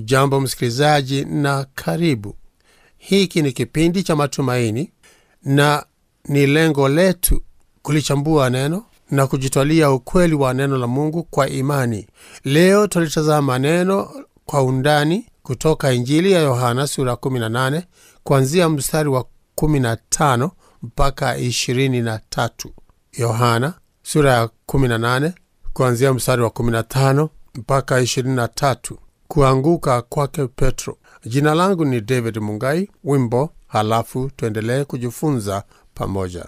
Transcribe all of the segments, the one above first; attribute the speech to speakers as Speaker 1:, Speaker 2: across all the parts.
Speaker 1: hujambo msikilizaji na karibu hiki ni kipindi cha matumaini na ni lengo letu kulichambua neno na kujitwalia ukweli wa neno la mungu kwa imani leo tulitazama neno kwa undani kutoka injili ya yohana sura 18 kuanzia mstari wa 15 mpaka 23 yohana sura ya 18 kuanzia mstari wa 15 mpaka 23 kuanguka kwake petro jina langu ni david mungai wimbo halafu tuendelee kujifunza pamoja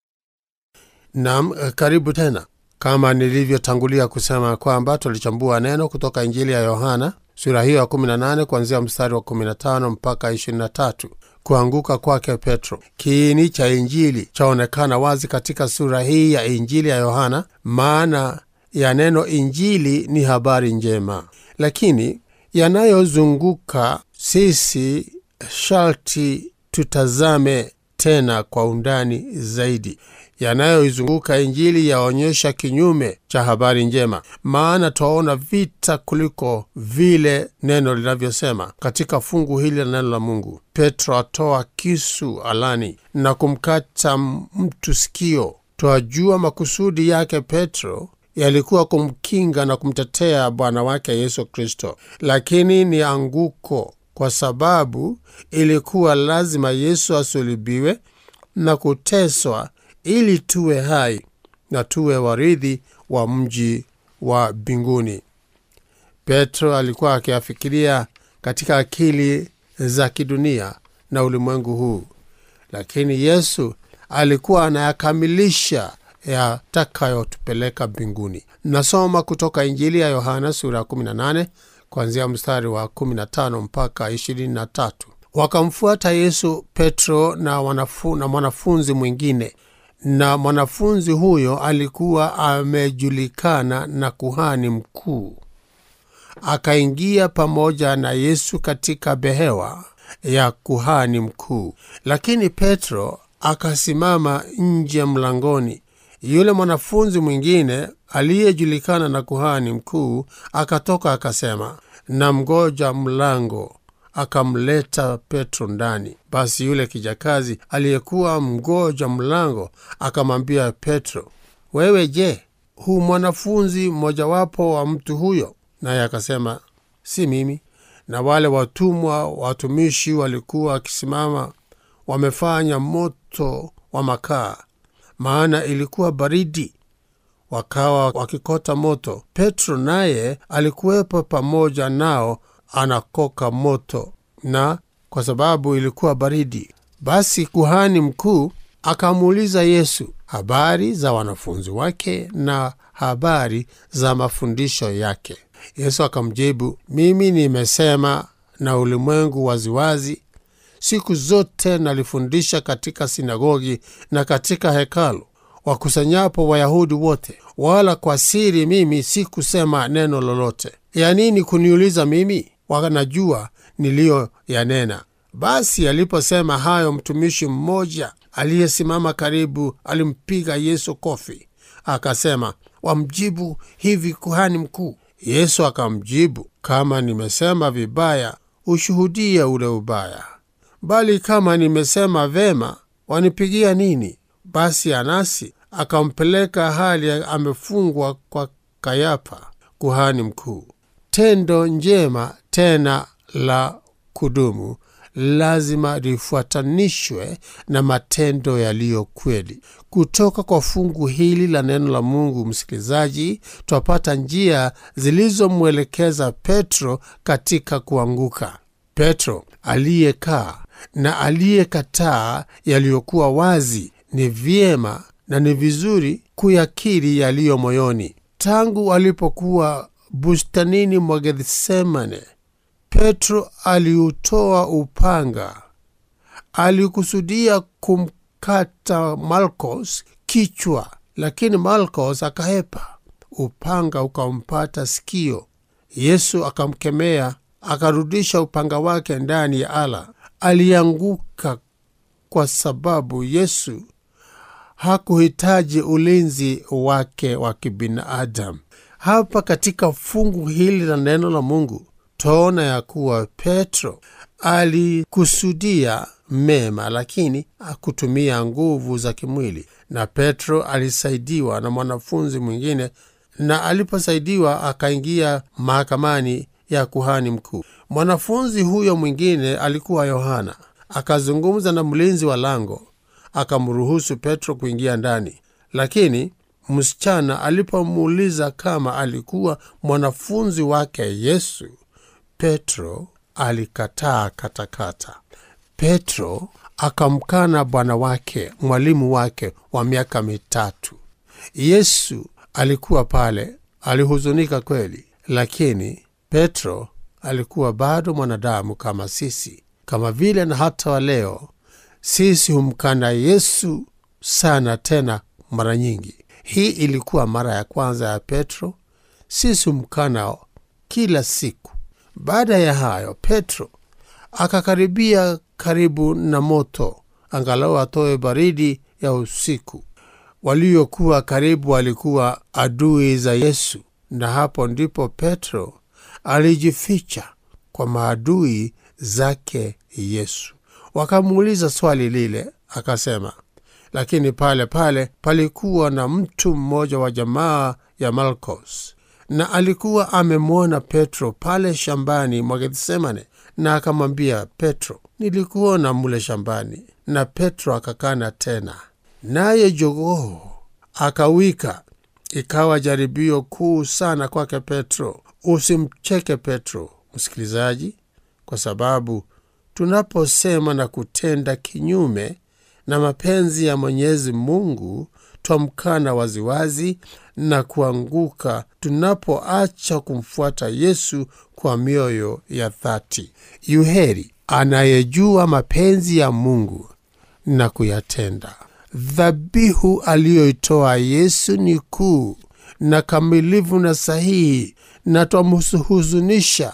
Speaker 1: nam karibu tena kama nilivyotangulia kusema kwamba tulichambua neno kutoka injili ya yohana sura hiyo ya 18 kuanzia mstari wa 15 mpaka 23 kuanguka kwake petro kiini cha injili chaonekana wazi katika sura hii ya injili ya yohana maana ya neno injili ni habari njema lakini yanayozunguka sisi sharti tutazame tena kwa undani zaidi yanayoizunguka injili yaonyesha kinyume cha habari njema maana twaona vita kuliko vile neno linavyosema katika fungu hili la neno la mungu petro atoa kisu alani na kumkata mtu sikio twajua makusudi yake petro yalikuwa kumkinga na kumtetea bwana wake yesu kristo lakini ni anguko kwa sababu ilikuwa lazima yesu asulubiwe na kuteswa ili tuwe hai na tuwe warithi wa mji wa mbinguni petro alikuwa akiafikiria katika akili za kidunia na ulimwengu huu lakini yesu alikuwa anayakamilisha yatakayotupeleka mbinguni nasoma kutoka injili ya yohana sura ya 18 kuanzia mstari wa 15 mpaka 23 wakamfuata yesu petro na, wanafu, na mwanafunzi mwingine na mwanafunzi huyo alikuwa amejulikana na kuhani mkuu akaingia pamoja na yesu katika behewa ya kuhani mkuu lakini petro akasimama nje mlangoni yule mwanafunzi mwingine aliyejulikana na kuhani mkuu akatoka akasema na mgoja mlango akamleta petro ndani basi yule kijakazi aliyekuwa mgoja mlango akamwambia petro wewe je hu mwanafunzi mmojawapo wa mtu huyo naye akasema si mimi na wale watumwa watumishi walikuwa wakisimama wamefanya moto wa makaa maana ilikuwa baridi wakawa wakikota moto petro naye alikuwepo pamoja nao anakoka moto na kwa sababu ilikuwa baridi basi kuhani mkuu akamuuliza yesu habari za wanafunzi wake na habari za mafundisho yake yesu akamjibu mimi nimesema na ulimwengu waziwazi siku zote nalifundisha katika sinagogi na katika hekalu wakusanyapo wayahudi wote wala kwa siri mimi sikusema neno lolote ya nini kuniuliza mimi wanajua niliyoyanena basi aliposema hayo mtumishi mmoja aliyesimama karibu alimpiga yesu kofi akasema wamjibu hivi kuhani mkuu yesu akamjibu kama nimesema vibaya ushuhudie ule ubaya bali kama nimesema vema wanipigia nini basi anasi akampeleka hali amefungwa kwa kayapa kuhani mkuu tendo njema tena la kudumu lazima lifuatanishwe na matendo yaliyo kweli kutoka kwa fungu hili la neno la mungu msikilizaji twapata njia zilizomwelekeza petro katika kuanguka petro aliyekaa na aliyekataa yaliyokuwa wazi ni vyema na ni vizuri kuyakiri yaliyo moyoni tangu alipokuwa bustanini mwa gethsemane petro aliutoa upanga alikusudia kumkata malkos kichwa lakini malkos akahepa upanga ukampata sikio yesu akamkemea akarudisha upanga wake ndani ya ala alianguka kwa sababu yesu hakuhitaji ulinzi wake wa kibinadamu hapa katika fungu hili la neno la mungu twaona ya kuwa Petro alikusudia mema, lakini hakutumia nguvu za kimwili, na Petro alisaidiwa na mwanafunzi mwingine, na aliposaidiwa akaingia mahakamani ya kuhani mkuu. Mwanafunzi huyo mwingine alikuwa Yohana. Akazungumza na mlinzi wa lango, akamruhusu Petro kuingia ndani, lakini msichana alipomuuliza kama alikuwa mwanafunzi wake Yesu, Petro alikataa katakata. Petro akamkana Bwana wake, mwalimu wake wa miaka mitatu. Yesu alikuwa pale, alihuzunika kweli, lakini Petro alikuwa bado mwanadamu kama sisi, kama vile na hata wa leo sisi humkana Yesu sana, tena mara nyingi. Hii ilikuwa mara ya kwanza ya Petro. Sisi humkana kila siku. Baada ya hayo, Petro akakaribia karibu na moto, angalau atoe baridi ya usiku. Waliokuwa karibu walikuwa adui za Yesu, na hapo ndipo Petro alijificha kwa maadui zake Yesu. Wakamuuliza swali lile, akasema lakini pale pale palikuwa na mtu mmoja wa jamaa ya Malkos, na alikuwa amemwona Petro pale shambani mwa Gethsemane, na akamwambia Petro, nilikuona mule shambani. Na Petro akakana tena, naye jogoo akawika. Ikawa jaribio kuu sana kwake Petro. Usimcheke Petro, msikilizaji, kwa sababu tunaposema na kutenda kinyume na mapenzi ya Mwenyezi Mungu twamkana waziwazi na kuanguka tunapoacha kumfuata Yesu kwa mioyo ya dhati. Yuheri anayejua mapenzi ya Mungu na kuyatenda. Dhabihu aliyoitoa Yesu ni kuu na kamilifu na sahihi, na twamhuzunisha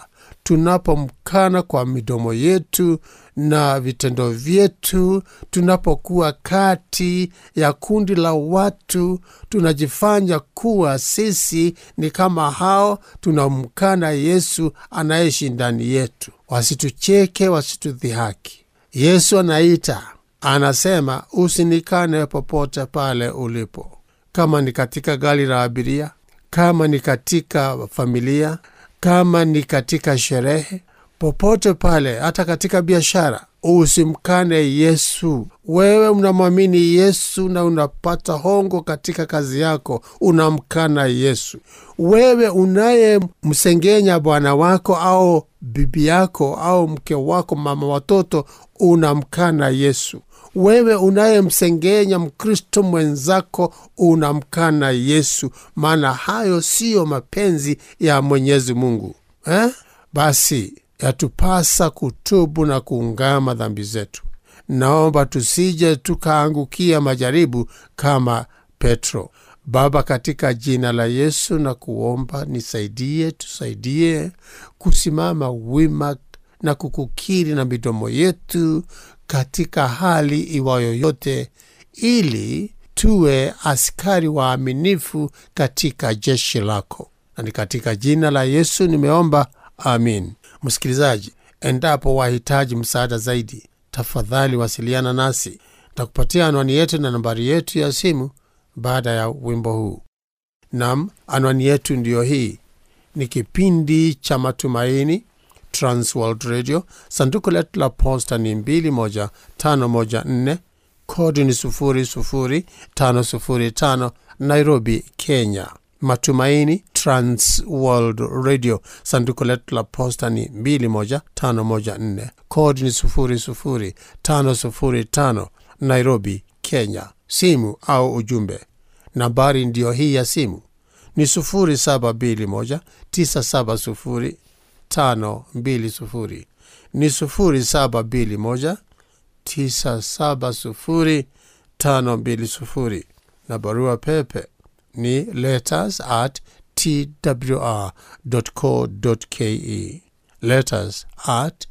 Speaker 1: tunapomkana kwa midomo yetu na vitendo vyetu. Tunapokuwa kati ya kundi la watu, tunajifanya kuwa sisi ni kama hao, tunamkana Yesu anayeishi ndani yetu. Wasitucheke, wasitudhihaki. Yesu anaita, anasema, usinikane popote pale ulipo, kama ni katika gari la abiria, kama ni katika familia kama ni katika sherehe, popote pale, hata katika biashara, usimkane Yesu. Wewe unamwamini Yesu na unapata hongo katika kazi yako, unamkana Yesu. Wewe unayemsengenya bwana wako au bibi yako au mke wako, mama watoto, unamkana Yesu. Wewe unayemsengenya Mkristo mwenzako unamkana Yesu, maana hayo siyo mapenzi ya Mwenyezi Mungu eh? Basi yatupasa kutubu na kuungama dhambi zetu. Naomba tusije tukaangukia majaribu kama Petro. Baba, katika jina la Yesu na kuomba nisaidie, tusaidie kusimama wima na kukukiri na midomo yetu katika hali iwayo yote, ili tuwe askari waaminifu katika jeshi lako, na ni katika jina la Yesu nimeomba, amin. Msikilizaji, endapo wahitaji msaada zaidi, tafadhali wasiliana nasi. Takupatia anwani yetu na nambari yetu ya simu baada ya wimbo huu. Nam, anwani yetu ndiyo hii. Ni kipindi cha Matumaini, Transworld Radio. Sanduku letu la posta ni 21514 kodi ni 00505 Nairobi, Kenya. Matumaini Transworld Radio. Sanduku letu la posta ni 21514 kodi ni 00505 Nairobi, Kenya. Simu au ujumbe, nambari ndiyo hii ya simu ni 0721 970 520 ni 0721 970 520, na barua pepe ni letters at twr.co.ke, letters at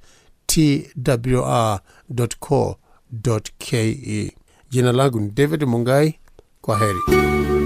Speaker 1: twr.co.ke. Jina langu ni David Mungai. Kwa heri.